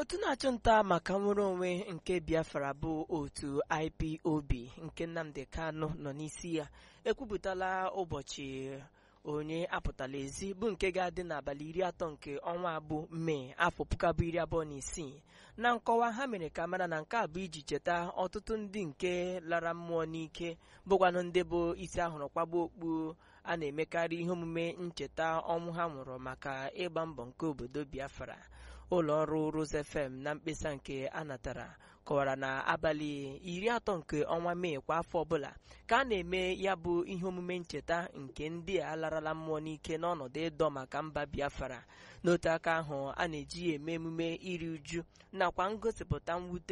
otu na-achụ nta maka nnwere onwe nke biafra bụ otu ipob nke nnamdi kanu nọ n'isi ya ekwupụtala ụbọchị onye apụtala ezi bụ nke ga-adị n'abalị iri atọ nke ọnwa abụ mee afọ puku abụọ iri abụọ na isii na nkọwa ha mere ka mara na nke a bụ iji cheta ọtụtụ ndị nke lara mmụọ n'ike bụkwanụ ndị bụ isi ahụrụ kwagbuo okpu a na-emekarị ihe omume ncheta ọnwụ ha nwụrụ maka ịgba mbọ nke obodo biafra ụlọ ọrụ Rose FM na mkpesa nke a natara kọwara na abalị iri atọ nke ọnwa mee kwa afọ ọbụla ka a na-eme ya bụ ihe omume ncheta nke ndị a larala mmụọ n'ike n'ọnọdụ ịdọ maka mba biafra n'otu aka ahụ a na-eji eme emume iri uju nakwa ngosipụta mwute